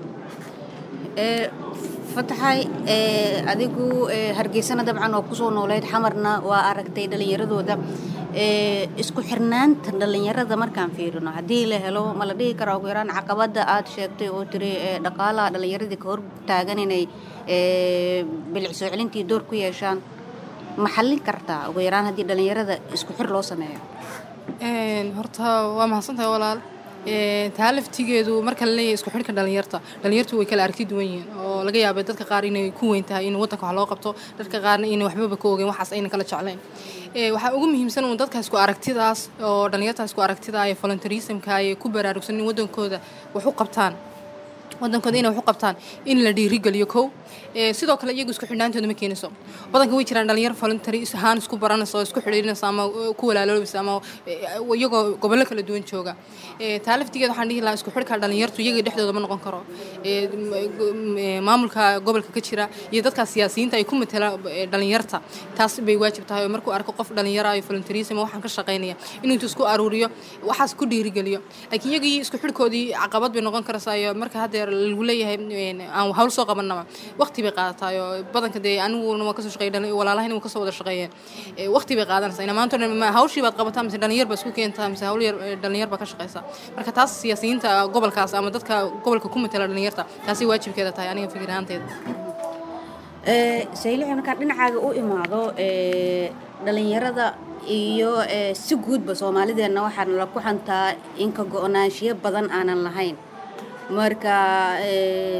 Ee, fataxay ee, adigu ee, hargeysana dabcan oo kusoo nooleyd xamarna waa aragtay dhalinyaradooda Ee, isku xirnaanta dhalinyarada markaan fiirino haddii la helo ma la dhihi karaa ugu yaraan caqabada aad sheegtay oo tiri ee, dhaqaalaha dhalinyaradii ka hor taagan inay ee, bilic soo celintii door ku yeeshaan ma xallin kartaa ugu yaraan haddii dhalinyarada isku xir loo sameeyo Een, horta waa mahadsantahay walaal Een, taa laftigeedu marka la leeyahay isku xidhka dhalinyarta dhalinyartu way kala aragti duwan yihiin oo laga yaabay dadka qaar inay ku weyn tahay in wadanka wax loo qabto dadka qaarna inay waxbaba ka ogeyn waxaas ayna kala jeclayn Ee, waxaa ugu muhiimsan uun dadka isku aragtidaas oo dhalinyarta isku aragtida ee volunteerismka ay ku baraarugsan in wadankooda wax u qabtaan wadankooda inay wax u qabtaan in la dhiirigeliyo kow Ee, sidoo kale iyagu isku xidhnaantooda ma keenayso badanka way jiraan dhalinyaro voluntary is- ahaan isku baranaysa oo isku xidhiidhinaysa ama uh, ku walaaloobaysa ama uh, iyagoo gobollo kala duwan jooga Ee, taa laftigeeda waxaan dhihi lahaa isku xidhka dhalinyartu iyaga dhexdooda ma noqon karo Ee, m- go- m- ee, maamulka gobolka ka jira iyo dadka siyaasiyiinta ay ku matala ee, dhalinyarta taas bay waajib tahay oo markuu arko qof dhalinyaro ah iyo volunteerism waxaan ka shaqaynaya inuu intuu isku aruuriyo waxaas ku dhiirigeliyo laakiin iyagii isku xidhkoodii caqabad bay noqon karaysaa iyo marka haddeer lagu leeyahay een, aan hawl soo qabanaba waqti bay qaadataa oo badanka dee aniguna waa kasoo shaqeey walaalahayna waa kasoo wada shaqeeyeen Ee, waqti bay qaadanaysaa ina maanta o dhan ma hawshii baad qabataa mise dhalinyar baa isku keentaa mise hawl yar ee, dhalinyar baa ka shaqeysaa marka taas siyaasiyiinta gobolkaas ama dadka gobolka ku matala dhalinyarta taasi waajibkeeda tahay aniga fikir ahaanteeda Ee, saylici markaan dhinacaaga u imaado ee, dhalinyarada iyo ee, si guudba soomaalideenna waxaan la ku xantaa in ka go-naanshiyo badan aanan lahayn marka ee,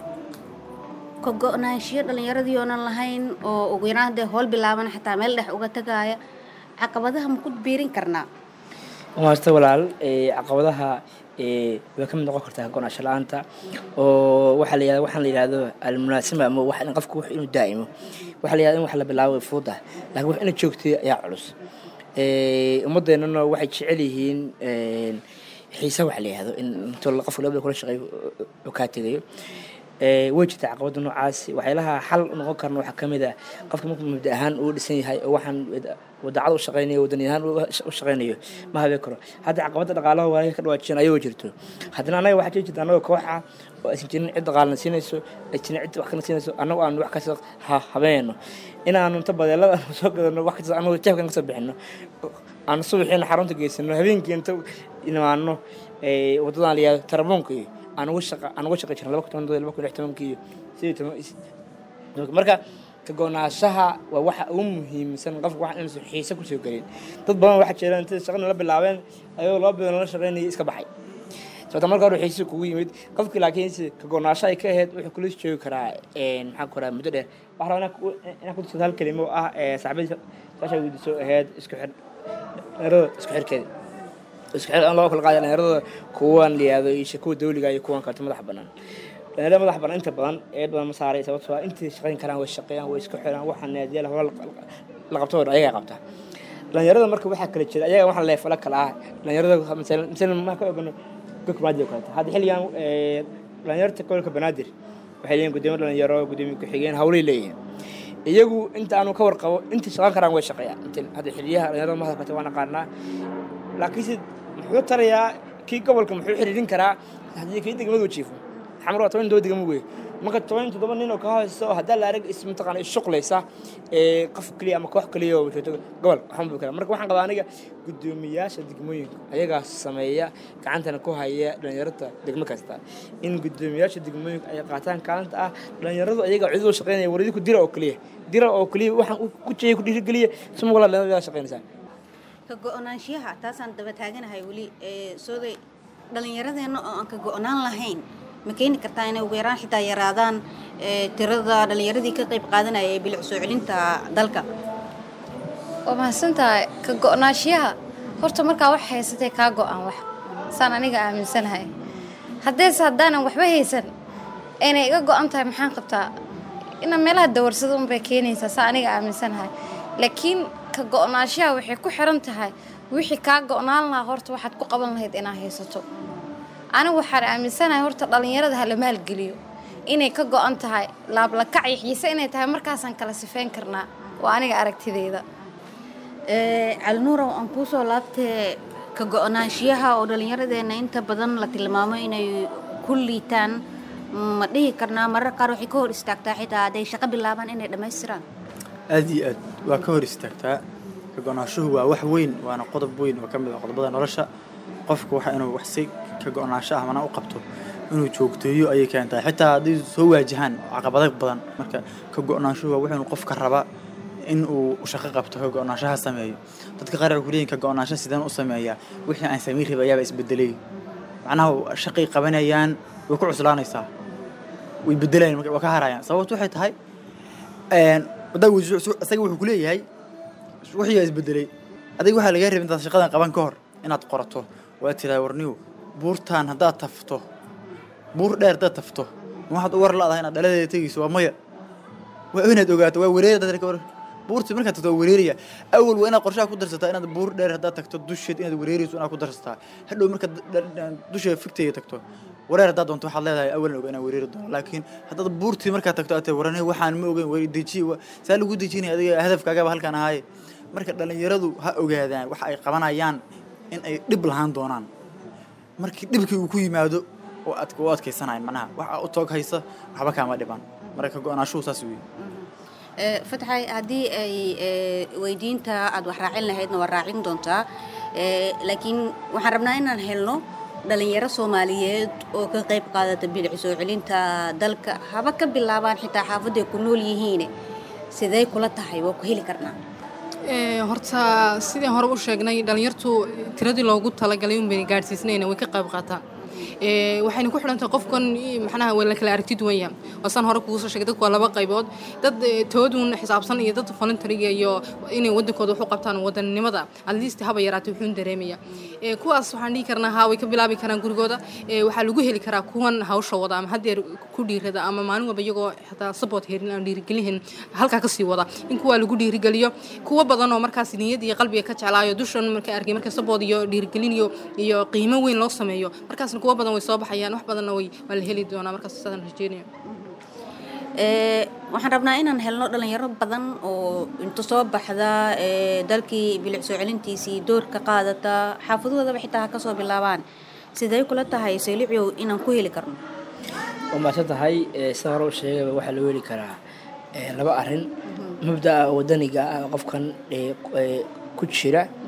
ka go-naanshiyo dhalinyaradii oonan lahayn oo ugu yaraan haddee howl bilaaban xataa meel dhex uga tagaaya caqabadaha ma ku biirin karnaa maasta walaal ee, caqabadaha ee, way ka mid noqon kartaa go-naansho la-aanta oo waxaa la yihahda waxaan la yihahdo almunaasima ama wax in qofku wax inuu daa'imo waxaa la yihahda in wax la bilaabo way fududahay laakiin wax ina joogtay ayaa culus Ee, ummadeennana waxay jecel yihiin een, xiise wax la yihahdo in intuu qofka labada kula shaqeeyo uu kaa tegayo Ee, way jirtaa caqabada noocaasi waxyaalaha xal u noqon karna waxaa ka mid ah qofka markuu mabda ahaan uu dhisan yahay oo waxaan wadacada u shaqaynayo wadani ahaan u shaqaynayo ma habeen karo hadda caqabada dhaqaalaha waa ka dhawaajiyeen ayagoo jirto haddana anaga waxaa jiri jirta anagoo kooxa oo aysan jirin cid dhaqaalna siinayso ay jirin cid wax kana siinayso annagu aan wax kasta ha habeenno inaanu inta badeelada aanu soo gadano wax kasta anagoo jeefkan kasoo bixino aanu subaxiina xarunta geysano habeenkii inta imaano ee, wadadan la yihahdo tarabuunka iyo aan uga shaqa aan uga shaqay jirnay laba kun toban laba kun lix tobankii iyo sidii toban is- marka ka go-naanshaha waa waxa ugu muhiimsan qofka wax inuusan xiise kusoo gelin dad badan waxaa jira intay shaqada la bilaabeen ayagoo laba bilood la shaqaynayay iska baxay sababta marka hore xiise kugu yimid qofkii laakiinse ka go-naansho ay ka ahayd wuxuu kula joogi karaa een, maxaan ku rahaa muddo dheer waxaa rabaa inaan ku- inaan ku tuso hal kelimo oo ah ee saaxiibadii saasha weydiiso ahayd isku xir dhalinyarada isku xirkeeda isku xir aan loo kala qaada dhalinyarada kuwan la yihahdo iyo kuwa dawliga iyo kuwan karta madax bannaan dhalinyarada madax bannaan inta badan eed badan ma saaray sababtoo ah intay shaqayn karaan way shaqeeyaan way isku xiraan waxaa naadiyaal hore la qabto oo dhan ayagaa qabta dhalinyarada marka waxaa kala jira ayaga waxa leefala kala ah dhalinyarada masalan masalan ma ka ogano gobolka banaadir oo kaleeto hadda xilligan ee, dhalinyarta gobolka banaadir waxay leeyihin gudoomiye dhalinyaro gudoomiye ku-xigeen hawlay leeyihiin iyagu inta aanu ka warqabo intay shaqan karaan way shaqeeyaan inta hadda xiliyaha dhalinyarada ma hadalkata waan aqaanaa laakiinse muxuu tarayaa kii gobolka muxuu xiriirin karaa haddii kii degmadu jiifo xamar waa toban iyo todoba degmo wey marka toban iyo toddoba nin oo ka haysto haddaa la arag is mataqaana ishuqlaysa ee qof keliya ama koox keliya oo joogto gobol waxaan buu karaa marka waxaan qabaa aniga guddoomiyaasha degmooyinka ayagaa sameeya gacantana ku haya dhalinyarada degmo kasta in guddoomiyaasha degmooyinka ay qaataan kaalinta ah dhalinyaradu ayaga cidoo shaqeynaya waridi ku dira oo keliya dira oo keliya waxaan ku jeeyay ku dhiirigeliya suma walaa dhalinyarada shaqeynaysaa ka go-naanshiyaha taasaan daba taaganahay weli ee sooday dhallinyaradeenna oo aan ka go-naan lahayn ma keeni kartaa inay ugu yaraan xitaa yaraadaan ee tirada dhallinyaradii ka qayb qaadanaya ee bilic soo celinta dalka waa mahadsantahay ka go-naanshiyaha horta markaa wax haysatay kaa go-aan wax saan aniga aaminsanahay haddeese haddaanan waxba haysan aynay iga go-an tahay maxaan qabtaa inaan meelaha dawarsado unbay keenaysaa saa aniga aaminsanahay laakiin ka go-naanshiyaha waxay ku xiran tahay wixii kaa go-naan lahaa horta waxaad ku qaban lahayd inaad haysato anigu waxaan aaminsanahay horta dhallinyarada ha la maalgeliyo inay ka go-an tahay laablakac iyo xiise inay tahay markaasaan kala sifeyn karnaa waa aniga aragtideyda ee calinuurow aan kuusoo laabtee ka go-naanshiyaha oo dhallinyaradeenna inta badan la tilmaamo inay ku liitaan ma dhihi karnaa marar qaar waxay ka hor istaagtaa xitaa hadday shaqo bilaabaan inay dhammaystiraan aad iyo aad waa ka hor istaagtaa ka go-naanshuhu waa wax weyn waana qodob weyn oo ka mid ah qodobada nolosha qofku waxa inuu wax si ka go-naansho ah mana u qabto inuu joogteeyo ayay keentaa xitaa hadday soo waajahaan caqabado badan marka ka go-naanshuhu waa wuxuu qofka raba in uu shaqo qabto ka go-naanshaha sameeyo dadka qaar waxay ku leeyihin ka go-naansho sideen u sameeyaa wixii aan samayn rabay ayaaba isbedelay macnaha shaqay qabanayaan way ku cuslaanaysaa way bedelayaan marka waa ka harayaan sababtu waxay tahay een wadaa isaga wuxuu ku leeyahay wixii yaa isbedelay adiga waxaa lagaa rabay intaad shaqadan qaban ka hor inaad qorato waa tiraa warniyo buurtaan haddaad tafto buur dheer haddaad tafto ma waxaad u war la-dahay inaad dhaladeeda tegayso waa maya waa inaad ogaato waa wareer dadka ka war buurtii markaad tagto waa wareeraya awal waa inaad qorshaha ku darsataa inaad buur dheer haddaad tagto dusheed inaad wareerayso inaad ku darsataa hadhow markaad dusha figteeda tagto wareer haddaad doonto waxaad leedahay awalan oga inaan wareeri doono laakiin haddaad buurtii markaad tagto aad warane waxaan ma ogeyn war deji saa lagu dejinaya adiga hadafkaagaba halkaan ahaaye marka dhallinyaradu ha ogaadaan waxa ay qabanayaan in ay dhib lahaan doonaan markii dhibkii uu ku yimaado oo aad u adkaysanayn macnaha waxa u toog haysa waxba kaama dhiban marka ka go-naashuhu saas weeye fatxay haddii ay weydiinta aada wax raacin lahaydna waa raacin doontaa laakiin waxaan rabnaa inaan helno dhalinyaro soomaaliyeed oo ka qayb qaadata bilic soo celinta dalka haba ka bilaabaan xitaa xaafadday ku nool yihiin sidee kula tahay waa ku heli karnaa horta sidii hore u sheegnay dhalinyartu tiradii loogu talagalay unbayna gaadhsiisnayna way ka qayb qaataan waxayna ku xidhan tahay qofkan macnaha waa la kala aragti duwan yahay waasaan hore kugu soo sheegay dadku waa laba qaybood dad toodun xisaabsan iyo dad voluntariga iyo inay wadankooda wax u qabtaan wadannimada at least haba yaraatay wuxuun dareemaya kuwaas waxaan dhihi karnaa haa way ka bilaabi karaan gurigooda waxaa lagu heli karaa kuwan hawsha wada ama haddeer ku dhiirada ama maalin walba iyagoo xataa support herin aan dhiirigelin halkaa kasii wada in kuwaa lagu dhiirigeliyo kuwa badan oo markaas niyad iyo qalbiga ka jeclaayo dushan markay arkay marka support iyo dhiirigelin iyo iyo qiimo weyn loo sameeyo markaasna kuwa badan way soo baxayaan wax badanna way waa la heli doonaa markaas sidaan rajeynaya waxaan rabnaa inaan helno dhalinyaro badan oo inta soo baxda dalkii bilic soo celintiisii door ka qaadata xaafadoodaba xitaa ha kasoo bilaabaan sidee kula tahay seeliciow inaan ku heli karno waa mahadsan tahay sida hore u sheegayba waxaa loo heli karaa laba arrin mabda'a wadaniga ah qofkan ku jira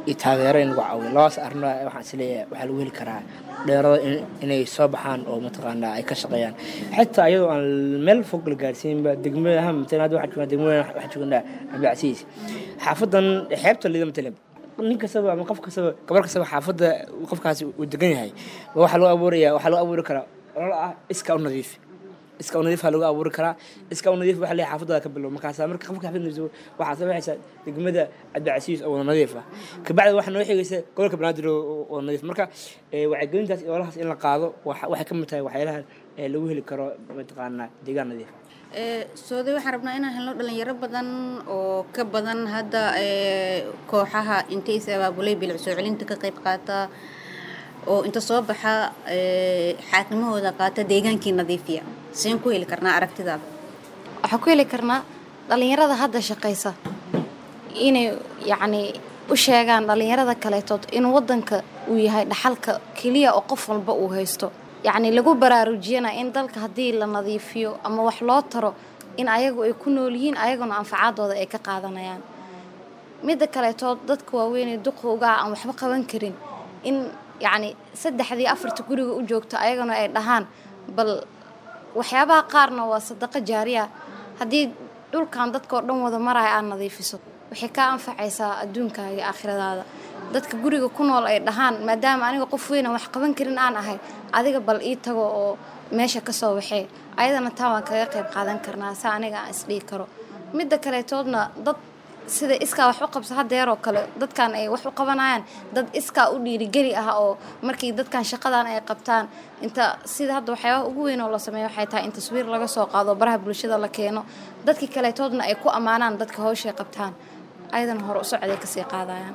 iyo taageero in lagu caawiyo labadaas arrin waxaan isleeyahay waxaa lagu heli karaa dheerada in- inay soo baxaan oo mataqaanaa ay ka shaqeeyaan xitaa iyadoo aan meel fog la gaarsiinba degmada ha matalan hadda waxaan joognaa degmada waxaan joognaa cabdicasiis xaafadan xeebta liida matalan nin kastaba ama qof kastaba gabar kastaba xaafadda qofkaasi uu degan yahay ba waxaa loo abuuraya waxaa loo abuuri karaa olol ah iska u nadiif iska u nadiif lagu abuuri karaa iska u nadiif waxa leeyahay xaafadda ka bilow markaas marka qofka xaafadda nadiif waxaa soo baxaysa degmada cabdicasiis oo wada nadiif ah kabacdi waxaa noo xigaysa gobolka banaadir oo oo wada nadiif marka ee, wacyigelintaas iyo ololahaas in la qaado waxa- waxay ka mid tahay waxyaalaha ee, lagu heli karo mataqaanaa deegaan nadiif Ee, sooday waxaan rabnaa inaan helno dhalinyaro badan oo ka badan hadda ee, kooxaha intay is abaabulay bilic soo celinta ka qayb qaata oo inta soo baxa ee, xaakimahooda qaata deegaankii nadiifiya seen ku heli karnaa aragtidaada waxaan ku heli karnaa dhalinyarada hadda shaqaysa inay yacni u sheegaan dhalinyarada kaleetood in wadanka uu yahay dhaxalka keliya oo qof walba uu haysto yacni lagu baraarujiyana in dalka haddii la nadiifiyo ama wax loo taro in ayagu ay ku nool yihiin ayaguna anfacaadooda ay ka qaadanayaan midda kaleetood dadka waaweynee duqowgaa aan waxba qaban karin in yacni saddexdii afarta guriga u joogto ayaguna ay dhahaan bal waxyaabaha qaarna waa sadaqo jaariya haddii dhulkan dadka oo dhan wada maraya aad nadiifiso waxay kaa anfacaysaa adduunkaaga iyo aakhiradaada dadka guriga ku nool ay dhahaan maadaama aniga qof weynan wax qaban karin aan ahay adiga bal ii tago oo meesha ka soo waxee ayadana taa waan kaga qayb qaadan karnaa sa aniga aan isdhihi karo midda kaleetoodna dad sida iskaa wax u qabsa hadeeroo kale dadkan ay wax u qabanayaan dad iskaa u dhiirigeli ah oo markii dadkan shaqadan ay qabtaan inta sida hadda waxyaabaha ugu weyn oo la sameeyo waxay tahay in taswiir laga soo qaado baraha bulshada la keeno dadkii kaleetoodna ay ku ammaanaan dadka hawshay qabtaan ayadana hore u socday kasii qaadayaan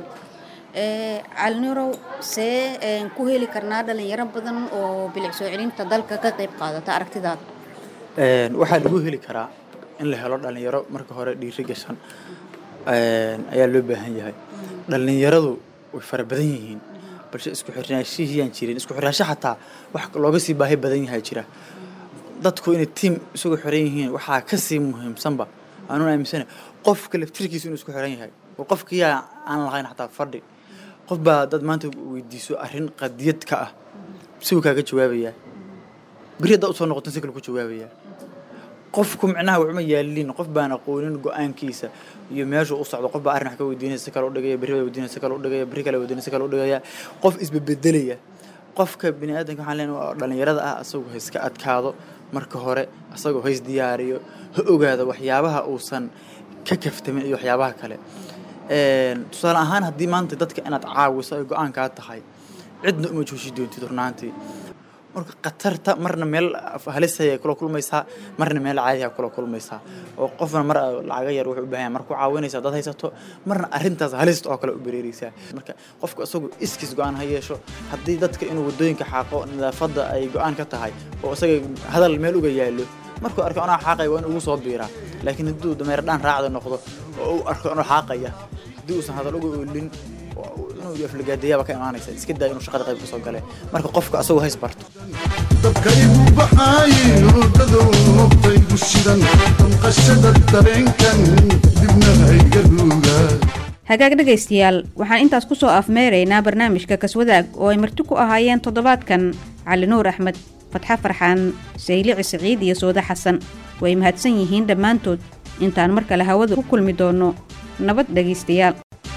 Ee, calnirow see een, ku heli karnaa dhalinyaro badan oo bilic soo celinta dalka ka qayb qaadata aragtidaada Een, waxaa lagu heli karaa in la helo dhalinyaro marka hore dhiiri gashan een, ayaa loo baahan yahay dhalinyaradu way fara badan yihiin balse isku xirnaashihiyaan jirin isku xirnaasho xataa wax looga sii baahi badan yahay jira dadku inay tiim isugu xiran yihiin waxaa kasii muhiimsanba aanun aaminsana qofka laftirkiisu inuu isku xiran yahay oo qofkiyaa aan lahayn xataa fadhi qof baa dad maanta weydiiso arrin qadiyad ka ah siwuu kaaga jawaabayaa beri haddaa usoo noqotan si kale ku jawaabayaa qofku micnaha waxuma yaalin qof baan aqoonin go-aankiisa iyo meeshuu u socdo qof baa arrin wax ka weydiinaya si kale u dhigaya berri baa weydiinaya si kale u dhigaya berri kale weydiinaya si kale u dhigaya qof isbebedelaya qofka bini aadanka waxaan leenahay waa dhalinyarada ah asagoo ha iska adkaado marka hore asagoo ha isdiyaariyo ha ogaado waxyaabaha uusan ka kaftamin iyo waxyaabaha kale Een, tusaale ahaan haddii maanta dadka inaad caawiso ay go-aankaa tahay cidna uma jooshi doontid runaantii marka khatarta marna meel halisaya kula kulmaysaa marna meel caadiha kula kulmaysaa oo qofna mar lacaga yar wuxuu u baahan yahay mar ku caawinaysaa dad haysato marna arrintaas halista oo kale u bereereysaa marka qofku isagu iskiis go-aan ha yeesho haddii dadka inuu wadooyinka xaaqo nadaafadda ay go-aan ka tahay oo isaga hadal meel uga yaalo markuu arko anoo xaaqaya waa in ugu soo biiraa laakiin hadduu dameer dhaan raacda noqdo oo uu arko anoo xaaqaya haddii uusan hadal uga oolin oo inuu aflagaadeeyaaba ka imaanaysa iska daa inuu shaqada qayb kasoo gale marka qofka asagu hays barto dadka igu baxaayin hurdadou nobtaygu shidan damqashada dareenkan dibna hayga ruugaa hagaag dhegaystayaal waxaan intaas ku soo afmeeraynaa barnaamijka kaswadaag oo ay marti ku ahaayeen toddobaadkan cali nuur axmed fatxe farxaan saylici siciid iyo sooda xasan way mahadsan yihiin dhammaantood intaan mar kale hawada ku kulmi doonno nabad dhegaystayaal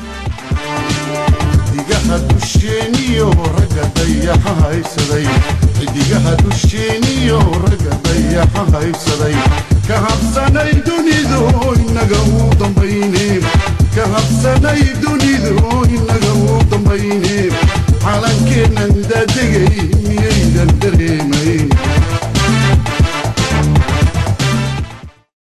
xidigaha dusheeniyo ragga dayaxa haysaday xidigaha dusheeniyo ragga dayaxa haysaday ka habsanay dunidu inaga u dambayne ka habsanay dunidu inaga u